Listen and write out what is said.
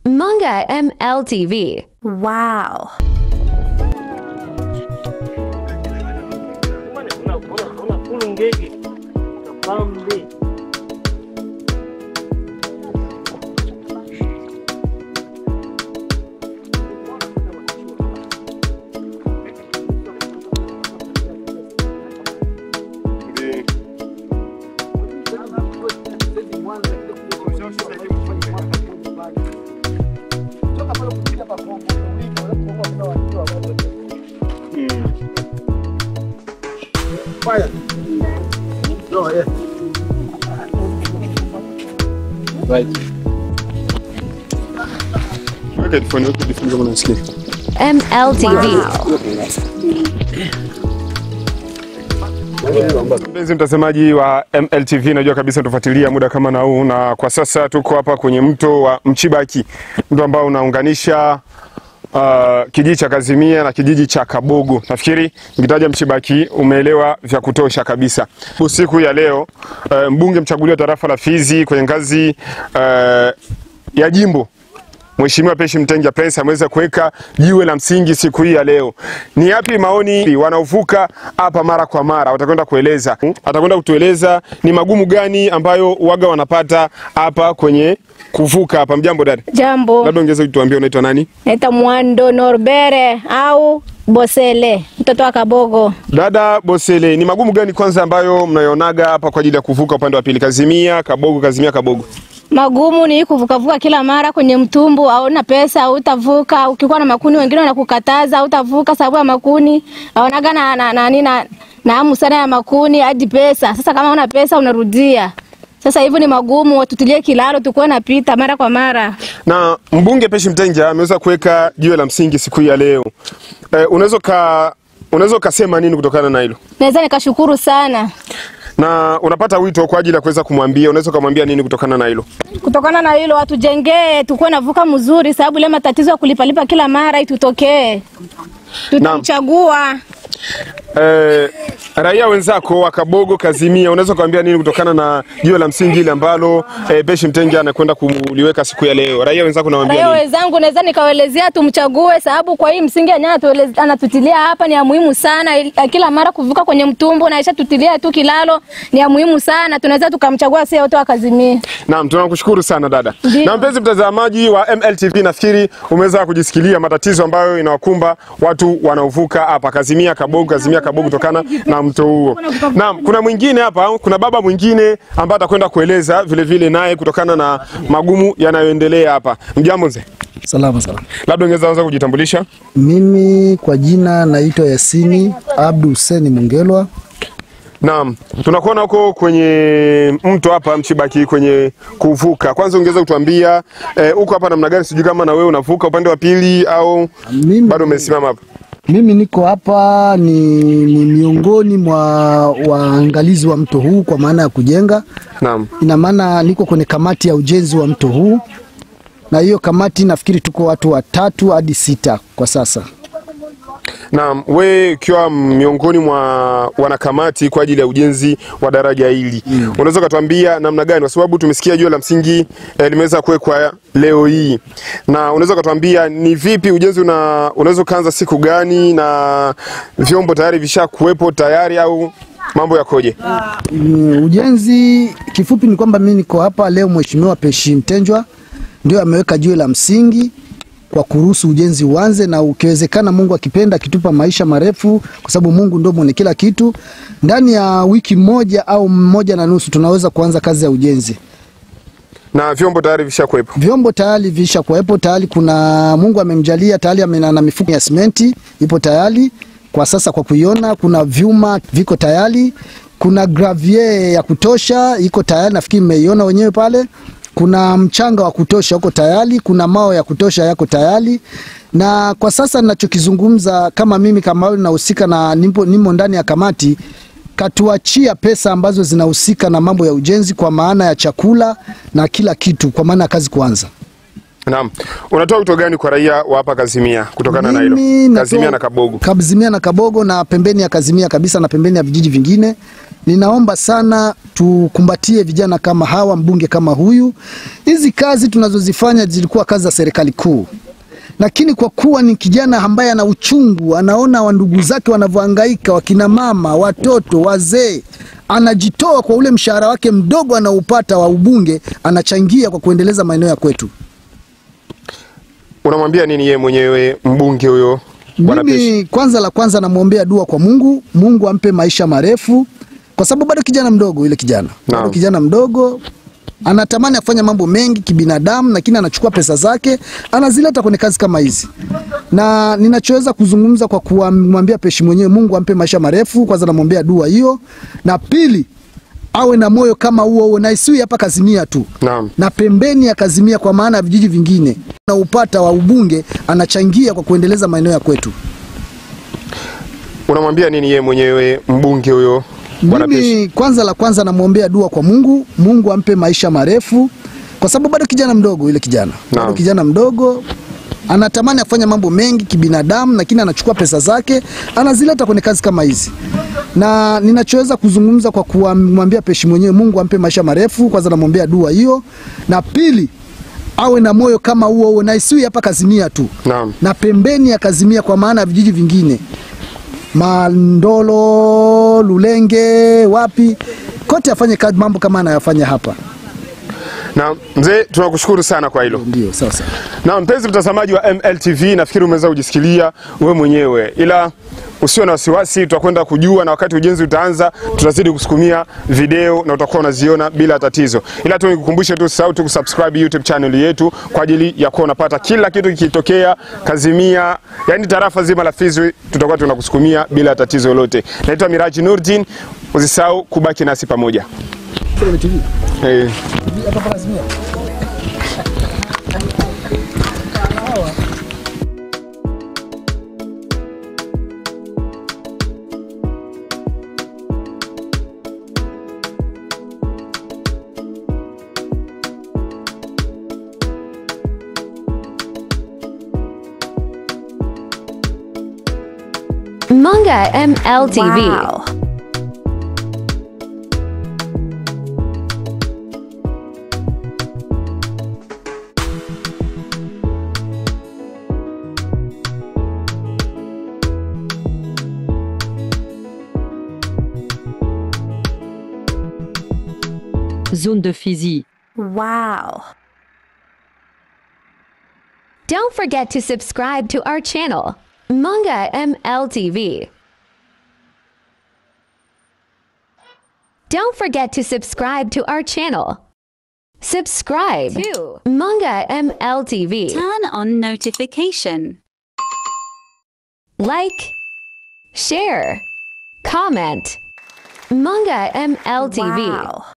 Manga MLTV. Wow. Weka headphone, weka headphone kama unasikia. MLTV. Mpenzi mtazamaji wa MLTV, najua kabisa tufuatilia muda kama na huu, na kwa sasa tuko hapa kwenye mto wa Mchibaki, mto ambao unaunganisha uh, kijiji cha Kazimia na kijiji cha Kabogo. Nafikiri nikitaja Mchibaki umeelewa vya kutosha kabisa. Siku ya leo uh, mbunge mchaguliwa wa tarafa la Fizi kwenye ngazi uh, ya jimbo Mheshimiwa Peshi Mtenja Prince ameweza kuweka jiwe la msingi siku hii ya leo. Ni yapi maoni wanaovuka hapa mara kwa mara? Watakwenda kueleza, atakwenda kutueleza ni magumu gani ambayo waga wanapata hapa kwenye kuvuka hapa. Mjambo dada, Jambo, labda ungeweza kutuambia unaitwa nani? naitwa Mwando Norbere au Bosele, mtoto wa Kabogo. Dada Bosele, ni magumu gani kwanza ambayo mnayonaga hapa kwa ajili ya kuvuka upande wa pili, Kazimia Kabogo, Kazimia Kabogo? Magumu ni kuvukavuka kila mara kwenye mtumbu, hauna pesa, hautavuka. Ukikuwa na makuni, wengine wanakukataza hautavuka sababu ya makuni. Haonaga na na na, na, na hamu sana ya makuni hadi pesa. Sasa kama una pesa unarudia. Sasa hivyo ni magumu, watutilie kilalo tukuwe napita mara kwa mara. Na mbunge Peshi Mtenja ameweza kuweka jiwe la msingi siku hii ya leo. Eh, unaweza ka unaweza ukasema nini kutokana na hilo? Naweza nikashukuru sana na unapata wito kwa ajili ya kuweza kumwambia, unaweza ukamwambia nini kutokana na hilo? kutokana na hilo, watujengee tukuwe navuka mzuri, sababu ile matatizo ya kulipalipa kila mara itutokee. Tutamchagua Eh, raia wenzako wa Kabogo, Kazimia, unaweza ukamwambia nini kutokana na jiwe la msingi ile ambalo eh, Peshi Mtenja anakwenda kuliweka siku ya leo? Raia wenzako nawaambia raia nini? wenzangu, naweza nikawaelezea tumchague, sababu kwa hii msingi yenyewe anatueleza- anatutilia hapa ni ya muhimu sana. Il- Kila mara kuvuka kwenye mtumbu na isha tutilia tu kilalo ni ya muhimu sana, tunaweza tukamchagua sisi wote wakazimia. Naam, tunakushukuru sana dada. Ndio. Na mpenzi mtazamaji wa MLTV, nafikiri umeweza kujisikilia matatizo ambayo inawakumba watu wanaovuka hapa Kazimia Kabogo, Kazimia Kabogo kutokana na mto huo. Naam, kuna mwingine hapa, kuna baba mwingine ambaye atakwenda kueleza vile vile naye kutokana na magumu yanayoendelea hapa. Mjambo mzee, Salama salama. labda ungeweza anza kujitambulisha. Mimi kwa jina naitwa Yasini Abdu Huseni Mungelwa. Naam, tunakuona huko kwenye mto hapa Mchibaki kwenye kuvuka. Kwanza ungeweza kutuambia eh, uko hapa namna gani? Sijui kama na wewe unavuka upande wa pili au Mimi, bado umesimama hapa. mimi niko hapa ni, ni miongoni mwa waangalizi wa mto huu kwa maana ya kujenga. Naam. Ina maana niko kwenye kamati ya ujenzi wa mto huu, na hiyo kamati nafikiri tuko watu watatu hadi sita kwa sasa. Naam, we ukiwa miongoni mwa wanakamati kwa ajili ya ujenzi wa daraja hili mm. unaweza ukatuambia namna gani, kwa sababu tumesikia jiwe la msingi eh, limeweza kuwekwa leo hii, na unaweza ukatuambia ni vipi ujenzi una, unaweza ukaanza siku gani na vyombo tayari vishakuwepo tayari au mambo yakoje? Mm, ujenzi kifupi ni kwamba mimi niko hapa leo, Mheshimiwa Peshi Mtenjwa ndio ameweka jiwe la msingi kwa kuruhusu ujenzi uanze, na ukiwezekana, Mungu akipenda, akitupa maisha marefu, kwa sababu Mungu ndio mwenye kila kitu, ndani ya wiki moja au moja na nusu tunaweza kuanza kazi ya ujenzi. Na vyombo tayari vishakuwepo. Vyombo tayari visha kuwepo tayari, kuna Mungu amemjalia tayari, amena na mifuko ya simenti ipo tayari kwa sasa kwa kuiona. Kuna vyuma viko tayari, kuna gravier ya kutosha iko tayari, nafikiri mmeiona wenyewe pale. Kuna mchanga wa kutosha uko tayari, kuna mawe ya kutosha yako tayari, na kwa sasa ninachokizungumza kama mimi kama wewe nahusika na nipo, nimo ndani ya kamati katuachia pesa ambazo zinahusika na mambo ya ujenzi kwa maana ya chakula na kila kitu kwa maana ya kazi kuanza. Naam. Unatoa wito gani kwa raia wa hapa Kazimia kutokana na hilo? Mimi natoa- Kazimia na Kabogo. Kazimia na Kabogo na pembeni ya Kazimia kabisa na pembeni ya vijiji vingine. Ninaomba sana tukumbatie vijana kama hawa, mbunge kama huyu. Hizi kazi tunazozifanya zilikuwa kazi za serikali kuu, lakini kwa kuwa ni kijana ambaye ana uchungu, anaona wa ndugu zake wanavyohangaika, wakina mama, watoto, wazee, anajitoa kwa ule mshahara wake mdogo anaupata wa ubunge, anachangia kwa kuendeleza maeneo ya kwetu. Unamwambia nini yeye mwenyewe mbunge huyo Bwana Peshi? Mimi kwanza la kwanza namwombea dua kwa Mungu, Mungu ampe maisha marefu, kwa sababu bado kijana mdogo yule kijana bado Naam. kijana mdogo anatamani kufanya mambo mengi kibinadamu, lakini anachukua pesa zake anazileta kwenye kazi kama hizi, na ninachoweza kuzungumza kwa kumwambia Peshi mwenyewe, Mungu ampe maisha marefu. Kwanza namwombea dua hiyo, na pili awe na moyo kama huo huo, na isiwi hapa Kazimia tu Naam. na pembeni ya Kazimia, kwa maana ya vijiji vingine na upata wa ubunge anachangia kwa kuendeleza maeneo ya kwetu. Unamwambia nini yeye mwenyewe mbunge huyo Bwana Peshi? Mimi kwanza la kwanza namwombea dua kwa Mungu, Mungu ampe maisha marefu, kwa sababu bado kijana mdogo yule kijana bado Naam. kijana mdogo anatamani kufanya mambo mengi kibinadamu, lakini anachukua pesa zake anazileta kwenye kazi kama hizi, na ninachoweza kuzungumza kwa kumwambia Peshi mwenyewe, Mungu ampe maisha marefu. Kwanza namwombea dua hiyo, na pili awe na moyo kama huo huo, na isiwi hapa Kazimia tu Naam. na pembeni ya Kazimia, kwa maana ya vijiji vingine Mandolo, Lulenge, wapi kote afanye kazi mambo kama anayofanya hapa. Na mzee, tunakushukuru sana kwa hilo. Ndio sasa. Na mpenzi mtazamaji wa MLTV, nafikiri umeweza kujisikilia wewe mwenyewe, ila usio na wasiwasi, tutakwenda kujua na wakati ujenzi utaanza, tutazidi kusukumia video na utakuwa unaziona bila tatizo. Ila tu nikukumbushe tu, usisahau tu kusubscribe YouTube channel yetu kwa ajili ya kuwa unapata kila kitu kikitokea Kazimia, yani tarafa zima la Fizi, tutakuwa tunakusukumia bila tatizo lolote. Naitwa Miraji Nurdin, usisahau kubaki nasi pamoja. Eh. Manga MLTV. Wow. Zone de Fizi. Wow. Don't forget to subscribe to our channel, Manga MLTV. Don't forget to subscribe to our channel. Subscribe to Manga MLTV. Turn on notification. Like, share, comment. Manga MLTV. Wow.